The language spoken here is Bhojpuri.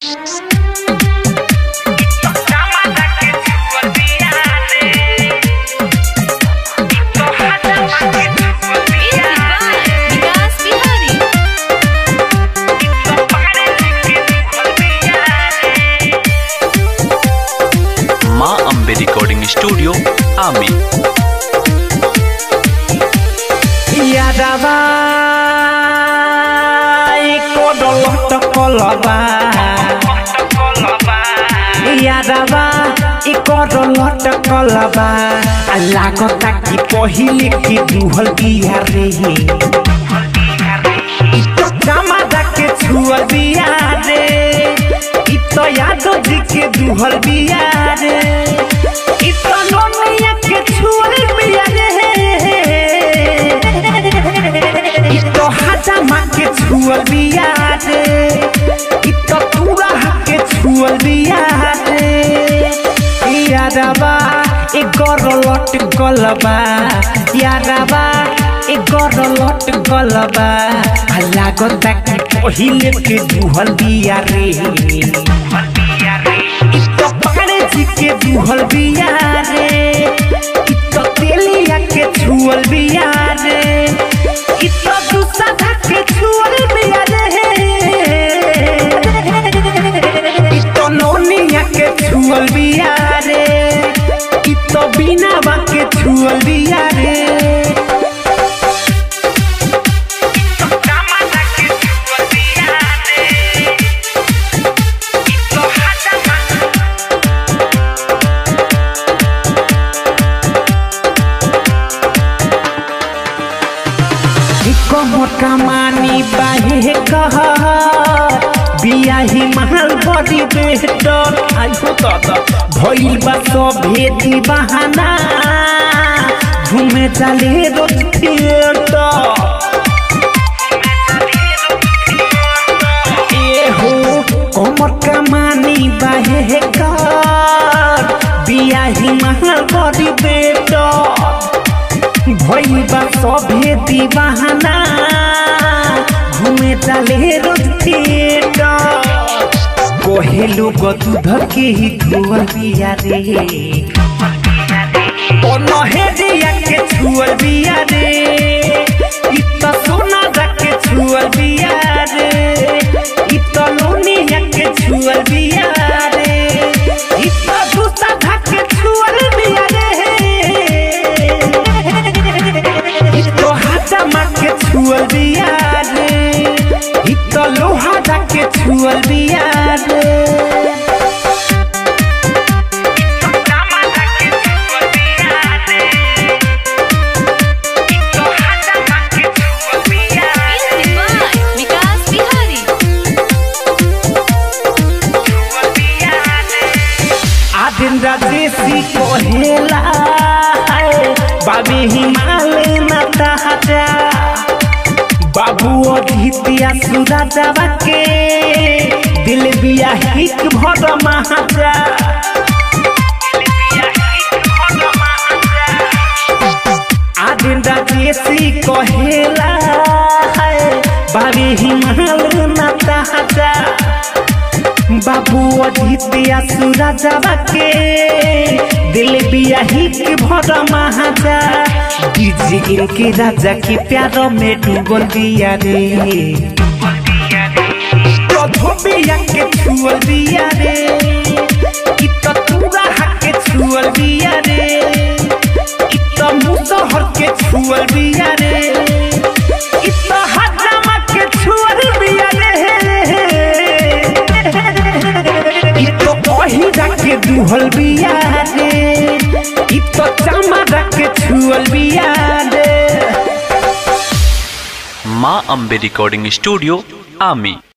विकास बिहारी माँ अम्बे रिकॉर्डिंग स्टूडियो आमी यादवा कोडलट कलबा यादवा कोडलट कलबा लागता कि पहिले के दुहल बिया रे इ तो जमादा के छुअल बिया रे इ तो यादव जी के दुहल बिया रे इ तो नोनिया के छुअल बिया रे इ तो हजामा के छुअल बिया रे इ तो पूरा के छुअल बिया रे यारबा ए गरलट गलबा यारबा ए गरलट गलबा लागता कि पहिले के दुहल बिया रे इ तो पारे जी के दुहल बिया रे इ तो तेलिया के छुअल बिया रे इ तो दूसरा के छुअल बिया रे इ तो नोनिया के छुअल बिया रे इ तो बिना बा के छुअल बिया रे कमर कमानी बाहे कह बियाही महल बड़ी बेहतर आइहो दादा भइल बा सभे दीवाना घूमे चले रोज थिएटर ए हो कमर कमानी बाहे कर बियाही महल बड़ी बेहतर भइल बा सभे दीवाना घूमे चले रोज थिएटर कोहे लोग दूध के ही धुअल बिया रे ओ नहेरिया के छुअल बिया रे इ त सोना के छुअल बिया रे इ त लोनिया के छुअल बिया रे इ त दूसरा के छुअल बिया रे इ तो हाथमा के छुअल बिया रे इ तो लोहा के छुअल बिया रे विकास बिहारी आदिन राजेशी कहेला बाबी हिमालय नता हटा बाबू अधितिया सुरा जावा के दिल बिया हिक भर महाजा आदिन राजेशी कहेला बाबी हिमालय नता हटा बाबू अधितिया सूरा जावा के दिल बिया हिक भर महाजा डीजे इनके राजा के प्यार में डूबल बिया रे कधो बिया के छुअल बिया रे इ त तूरा के छुअल बिया रे इ त मुसहर के छुअल बिया रे इ त हजामा के छुअल बिया रे इ तो पहिरा के दुहल बिया रे इ तो चमड़ा के छुअल बिया रे माँ अम्बे रिकॉर्डिंग स्टूडियो आमी